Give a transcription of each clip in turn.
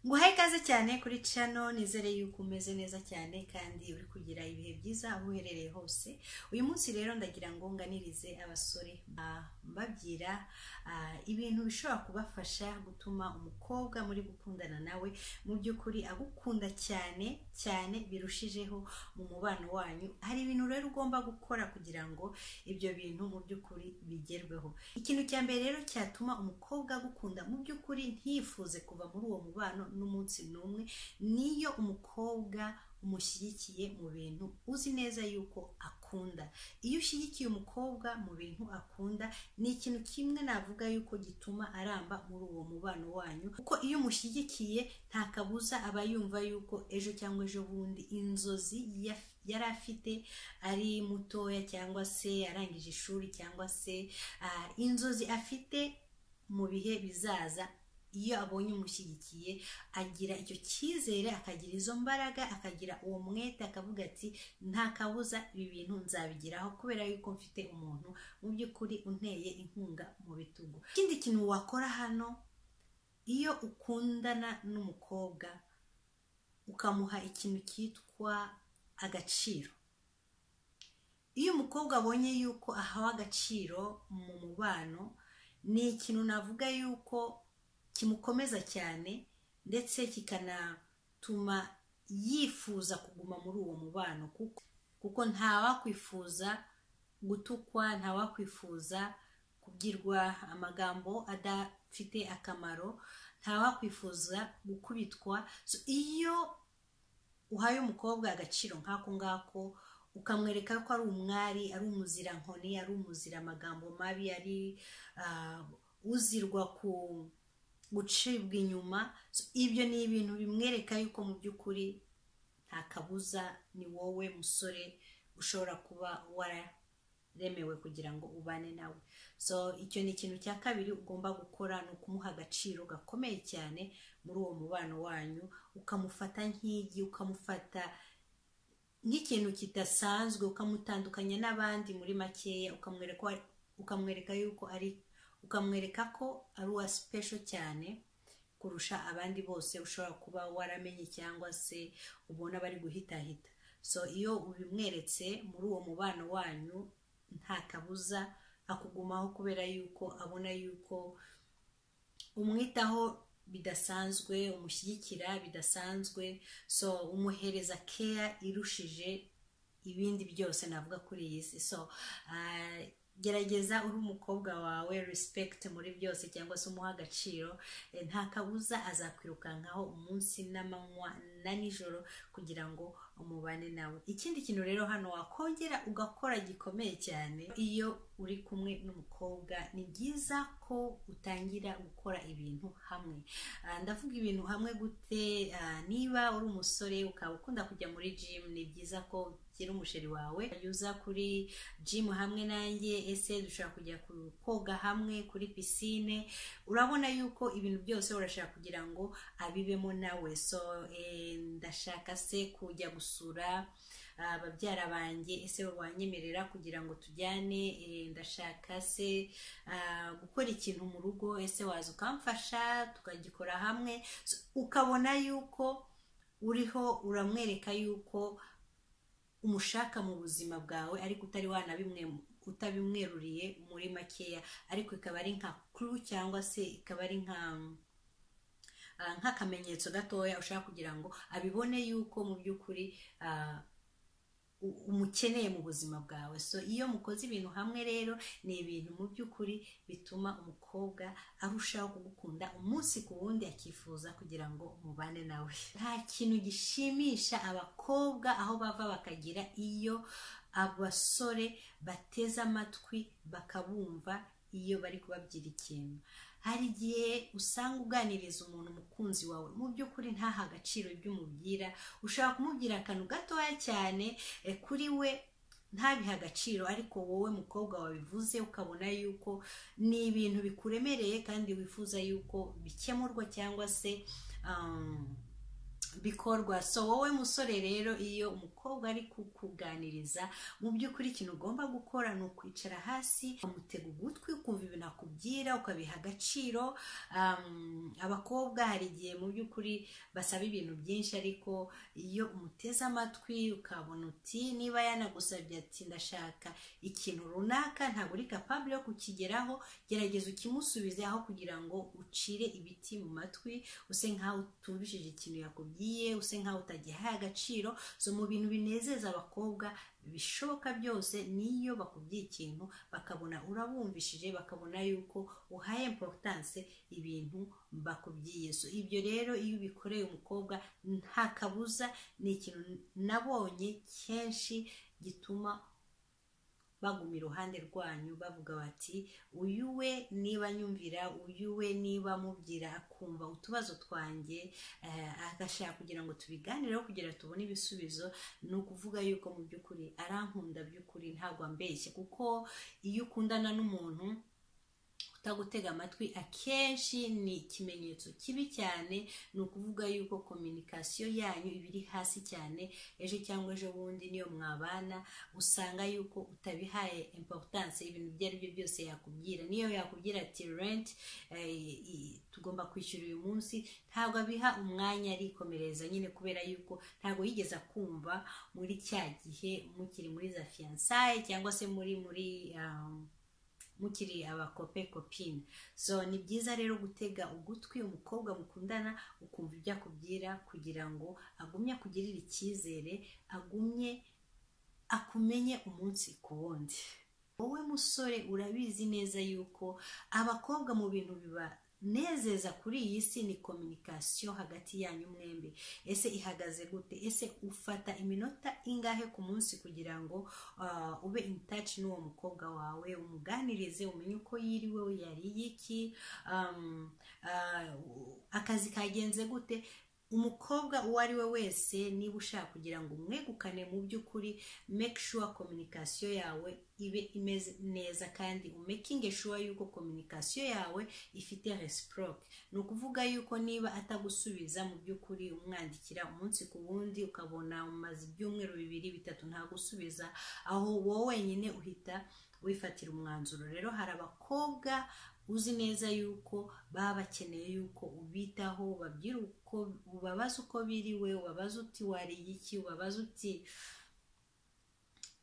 nguhaye ikaze cyane kuri cano nizere yuko umeze neza cyane kandi uri kugira ibihe byiza aho uherereye hose uyu munsi rero ndagira ngo nganirize abasore mbabwira ibintu bishobora kubafasha gutuma umukobwa muri gukundana nawe mu by'ukuri agukunda cyane cyane birushijeho mu mubano wanyu hari ibintu rero ugomba gukora kugira ngo ibyo bintu mu by'ukuri bigerweho ikintu cya mbere rero cyatuma umukobwa agukunda mu by'ukuri ntiyifuze kuva muri uwo mubano n'umunsi n'umwe niyo umukobwa umushyigikiye mu bintu uzi neza yuko akunda iyo ushyigikiye umukobwa mu bintu akunda ni ikintu kimwe navuga yuko gituma aramba muri uwo mubano wanyu kuko iyo umushyigikiye nta kabuza aba yumva yuko ejo cyangwa ejo bundi inzozi yaf- yari afite ari mutoya cyangwa se arangije ishuri cyangwa se ah, inzozi afite mu bihe bizaza iyo abonye umushyigikiye agira icyo cyizere akagira izo mbaraga akagira uwo mwete akavuga ati nta kabuza ibi bintu nzabigeraho kubera yuko mfite umuntu mu by'ukuri unteye inkunga mu bitugu ikindi kintu wakora hano iyo ukundana n'umukobwa ukamuha ikintu cyitwa agaciro iyo umukobwa abonye yuko ahawe agaciro mu mubano ni ikintu navuga yuko kimukomeza cyane ndetse kikanatuma yifuza kuguma muri uwo mubano kuko kuko ntawakwifuza gutukwa ntawakwifuza kubwirwa amagambo adafite akamaro ntawakwifuza gukubitwa So, iyo uhaye umukobwa agaciro nk'ako ngako ukamwereka ko ari umwari ari umuzirankoni ari umuzira amagambo mabi ari ah, uzirwa ku gucibwa inyuma So, ibyo ni ibintu bimwereka yuko mu by'ukuri nta kabuza ni wowe musore ushobora kuba wararemewe kugira ngo ubane nawe so icyo ni ikintu cya kabiri ugomba gukora ni ukumuha agaciro gakomeye cyane muri uwo mubano wanyu ukamufata nk'igi ukamufata nk'ikintu kidasanzwe ukamutandukanya n'abandi muri makeya ukamwereka ukamwereka yuko ari ukamwereka ko ari uwa sipesho cyane kurusha abandi bose ushobora kuba waramenye cyangwa se ubona bari guhitahita so iyo ubimweretse muri uwo mubano wanyu nta kabuza akugumaho kubera yuko abona yuko umwitaho bidasanzwe umushyigikira bidasanzwe so umuhereza keya irushije ibindi byose navuga kuri iyi si so ah, gerageza uri umukobwa wawe respect muri byose cyangwa se umuha agaciro Eh, nta kabuza azakwirukankaho umunsi n'amanywa na nijoro kugira ngo umubane nawe ikindi kintu rero hano wakongera ugakora gikomeye cyane iyo uri kumwe n'umukobwa ni byiza ko utangira gukora ibintu hamwe Ah, ndavuga ibintu hamwe gute Ah, niba uri umusore ukaba ukunda kujya muri gym ni byiza ko ugira umusheri wawe uza kuri gym hamwe nanjye ese dushobora kujya ku- koga hamwe kuri pisine urabona yuko ibintu byose urashaka kugira ngo abibemo nawe so eh, ndashaka se kujya gusura ah, babyara banjye ese wanyemerera kugira ngo tujyane Eh, ndashaka se ah, gukora ikintu mu rugo ese waza ukamfasha tukagikora hamwe So, ukabona yuko uriho uramwereka yuko umushaka mu buzima bwawe ariko utari wanabimwe utabimweruriye muri makeya ariko ikaba ari nka kuru cyangwa se ikaba ari nka ah, nk'akamenyetso gatoya ushaka kugira ngo abibone yuko mu by'ukuri ah, u- umukeneye mu buzima bwawe so iyo mukoze ibintu hamwe rero ni ibintu mu by'ukuri bituma umukobwa arushaho kugukunda umunsi ku wundi akifuza kugira ngo mubane nawe nta kintu gishimisha abakobwa aho bava bakagira iyo abasore bateze amatwi bakabumva iyo bari kubabwira ikintu hari igihe usanga uganiriza umuntu umukunzi wawe mu by'ukuri ntaha agaciro ibyo umubwira ushobora kumubwira akantu gatoya cyane eh, kuri we ntabihe agaciro ariko wowe mukobwa wabivuze ukabona yuko ni ibintu bikuremereye kandi wifuza yuko bikemurwa cyangwa se um, bikorwa so wowe musore rero iyo umukobwa ari kukuganiriza mu by'ukuri ikintu ugomba gukora ni ukwicara hasi ukamutega ugutwi ukumva ibintu akubwira ukabiha agaciro Um, abakobwa hari igihe mu by'ukuri basaba ibintu byinshi ariko iyo umuteze amatwi ukabona uti niba yanagusabye ati ndashaka ikintu runaka ntabwo uri kapabure yo kukigeraho gerageza ukimusubize aho kugira ngo ucire ibiti mu matwi use nkaho utumvishije ikintu yakubwiye use nkaho utagihaye agaciro so mu bintu binezeza abakobwa bishoboka byose niyo bakubwiye ikintu bakabona urabumvishije bakabona yuko uhaye importance ibintu bakubwiye so ibyo rero iyo ubikoreye umukobwa nta kabuza ni ikintu nabonye kenshi gituma baguma iruhande rwanyu bavuga bati uyu we niba nyumvira uyu we niba mubwira akumva utubazo twanjye eh, agashaka kugira ngo tubiganireho kugira ngo tubone ibisubizo ni ukuvuga yuko mu by'ukuri arankunda by'ukuri ntabwo ambeshye kuko iyo ukundana n'umuntu utagutega amatwi akenshi ni ikimenyetso kibi cyane ni ukuvuga yuko kominikasiyo yanyu iba iri hasi cyane ejo cyangwa ejo bundi niyo mwabana usanga yuko utabihaye importance ibintu ibyo ari byo byose yakubwira niyo yakubwira ati rent tugomba kwishyura uyu munsi ntabwo abiha umwanya arikomereza nyine kubera yuko ntabwo yigeze akumva muri cya gihe mukiri muri za fiyansaye cyangwa se muri muri um, mukiri abakope kopine so ni byiza rero gutega ugutwi umukobwa mukundana ukumva ibyo akubwira kugira ngo agumye akugirire icyizere agumye akumenye umunsi ku wundi wowe musore urabizi neza yuko abakobwa mu bintu biba nezeza kuri iyi si ni kominikasiyo hagati yanyu mwembi ese ihagaze gute ese ufata iminota ingahe ku munsi kugira ngo uh, ube in touch n'uwo mukobwa wawe umuganirize umenye uko yiriwe yariye iki um, uh, akazi kagenze gute umukobwa uwo ari we wese niba ushaka kugira ngo umwegukane mu by'ukuri make sure kominikasiyo yawe ibe imeze neza kandi umekinge sure yuko kominikasiyo yawe ifite resiproke ni ukuvuga yuko niba atagusubiza mu by'ukuri umwandikira umunsi ku wundi ukabona umaze ibyumweru bibiri bitatu ntagusubiza aho wowe wenyine uhita wifatira umwanzuro rero hari abakobwa uzi neza yuko baba bakeneye yuko ubitaho babwira uko ubabaza uko biriwe ubabaza uti wariye iki ubabaza uti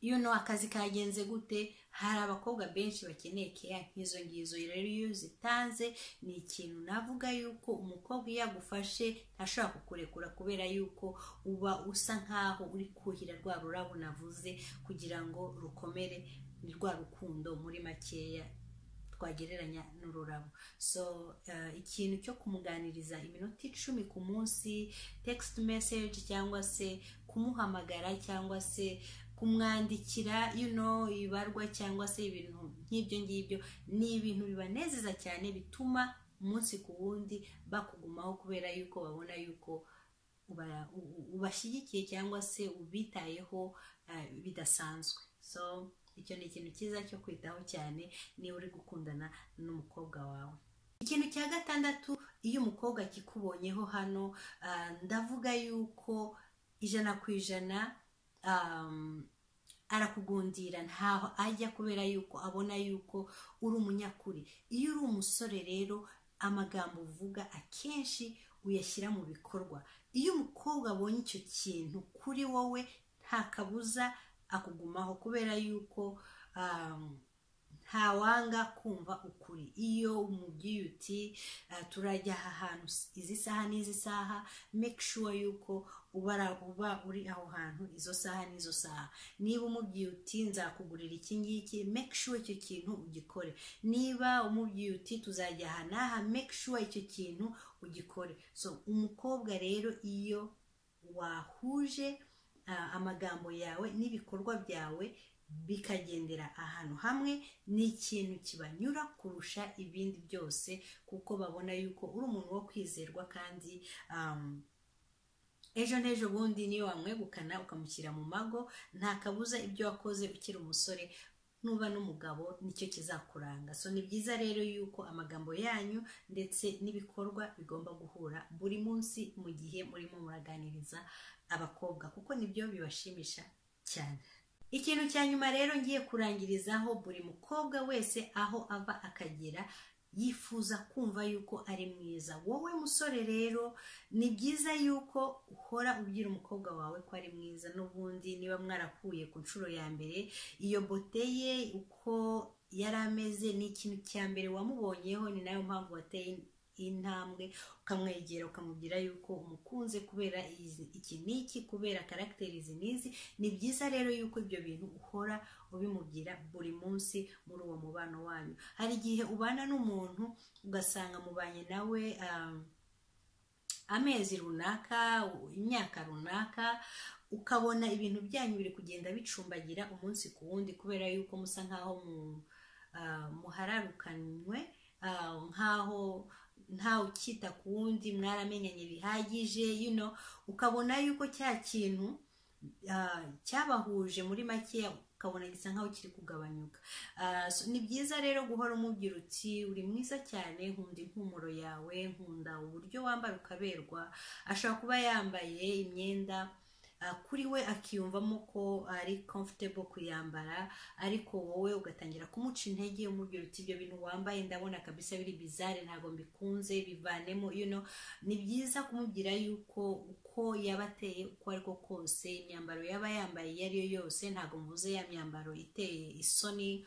you know akazi kagenze gute hari abakobwa benshi bakeneye keya nk'izo ngizo rero iyo uzitanze ni ikintu navuga yuko umukobwa iyo agufashe ntashobora kukurekura kubera yuko uba usa nkaho uri kuhira rwa rurabo navuze kugira ngo rukomere ni rwa rukundo muri makeya twagereranya n'ururabo so uh, ikintu cyo kumuganiriza iminota icumi ku munsi text message cyangwa se kumuhamagara cyangwa se kumwandikira you know ibarwa cyangwa se ibintu nk'ibyo ngibyo ni ibintu bibanezeza cyane bituma umunsi ku wundi bakugumaho kubera yuko babona yuko ubashyigikiye cyangwa se ubitayeho uh, bidasanzwe so icyo ni ikintu cyiza cyo kwitaho cyane niba uri gukundana n'umukobwa wawe ikintu cya gatandatu iyo umukobwa akikubonyeho hano ndavuga yuko ijana ku ijana arakugundira ntaho ajya kubera yuko abona yuko uri umunyakuri iyo uri umusore rero amagambo uvuga akenshi uyashyira mu bikorwa iyo umukobwa abonye icyo kintu kuri wowe nta kabuza akugumaho kubera yuko ntawanga kumva ukuri iyo umubwiye uti turajya aha hantu izi saha n'izi saha make sure yuko uba uri aho hantu izo saha n'izo saha niba umubwiye uti nzakugurira iki ngiki make sure icyo kintu ugikore niba umubwiye uti tuzajya aha n'aha make sure icyo kintu ugikore so umukobwa rero iyo wahuje amagambo yawe n'ibikorwa byawe bikagendera ahantu hamwe ni ikintu kibanyura kurusha ibindi byose kuko babona yuko uri umuntu wo kwizerwa kandi ejo n'ejo bundi niyo wamwegukana ukamushyira mu mago nta kabuza ibyo wakoze ukiri umusore nuba n'umugabo nicyo kizakuranga so ni byiza rero yuko amagambo yanyu ndetse n'ibikorwa bigomba guhura buri munsi mu gihe murimo muraganiriza abakobwa kuko nibyo bibashimisha cyane ikintu cya nyuma rero ngiye kurangirizaho buri mukobwa wese aho ava akagera yifuza kumva yuko ari mwiza wowe musore rero ni byiza yuko uhora ubwira umukobwa wawe ko ari mwiza n'ubundi niba mwarahuye ku nshuro ya mbere iyo bote ye uko yari ameze ni ikintu cya mbere wamubonyeho ni nayo mpamvu wateye intambwe ukamwegera ukamubwira yuko umukunze kubera izi- iki n'iki kubera karagiteri izi n'izi ni byiza rero yuko ibyo bintu uhora ubimubwira buri munsi muri uwo mubano wanyu hari igihe ubana n'umuntu ugasanga mubanye nawe um, amezi runaka imyaka runaka ukabona ibintu byanyu biri kugenda bicumbagira umunsi ku wundi kubera yuko musa nk'aho mu- ah, muhararukanywe ah, nk'aho nta ukita ku wundi mwaramenyanye bihagije you know, ukabona yuko cya kintu ah, cyabahuje muri make ukabona gisa nk'aho kiri kugabanyuka Ah, so ni byiza rero guhora umubwira uti uri mwiza cyane nkunda impumuro yawe nkunda uburyo wambara ukaberwa ashobora kuba yambaye imyenda ah, kuri we akiyumvamo ko ari comfortable kuyambara ariko wowe ugatangira kumuca intege umubwira uti ibyo bintu wambaye ndabona kabisa biri bizare ntabwo mbikunze bivanemo you know ni byiza kumubwira yuko uko yaba ateye uko ari ko kose imyambaro yaba yambaye iyo ari yo yose ntabwo muvuze ya myambaro iteye isoni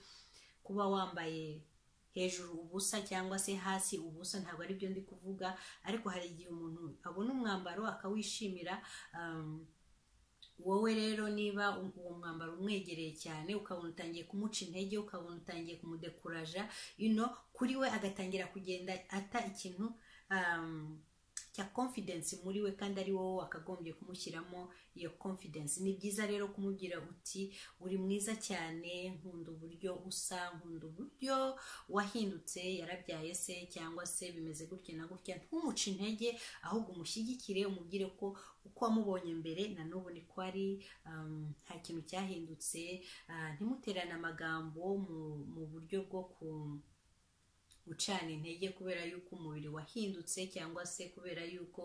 kuba wambaye hejuru ubusa cyangwa se hasi ubusa ntabwo ari byo ndi kuvuga ariko hari igihe umuntu abona umwambaro akawishimira um, wowe rero niba u- uwo mwambaro umwegereye cyane ukabona utangiye kumuca intege ukabona utangiye kumudekuraja you know, kuri we agatangira kugenda ata ikintu um, cya confidence muri we kandi ari wowe wakagombye kumushyiramo iyo confidence ni byiza rero kumubwira uti uri mwiza cyane nkunda uburyo usa nkunda uburyo wahindutse yarabyaye se cyangwa se bimeze gutya na gutya ntumuce intege ahubwo umushyigikire umubwire ko uko wamubonye mbere na n'ubu niko ari um, nta kintu cyahindutse ah, ntimuterane amagambo mu, mu buryo bwo ku gucana intege kubera yuko umubiri wahindutse cyangwa se kubera yuko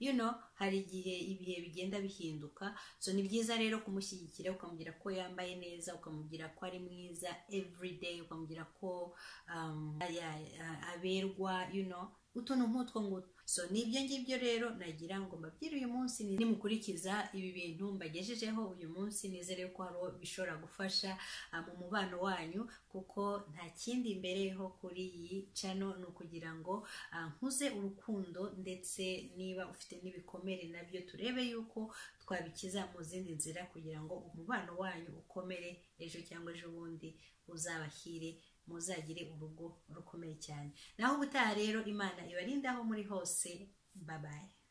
you know, hari igihe ibihe bigenda bihinduka so ni byiza rero kumushyigikira ukamubwira ko yambaye neza ukamubwira ko ari mwiza everyday ukamubwira ko um, ya- ya- aberwa you know, utuntu nk'utwo ngutwo so ni ibyo ngibyo rero nagira ngo mbabwire uyu munsi ni- nimukurikiza ibi bintu mbagejejeho uyu munsi nizere ko hari uwo bishobora gufasha ah, mu mubano wanyu kuko nta kindi mbereyeho kuri iyi cano ni ukugira ngo ah, nkuze urukundo ndetse niba ufite n'ibikomere nabyo turebe yuko twabikiza mu zindi nzira kugira ngo umubano wanyu ukomere ejo cyangwa ejo bundi uzabahire muzagire urugo rukomeye cyane naho ubutaha rero imana ibarindaho muri hose babaye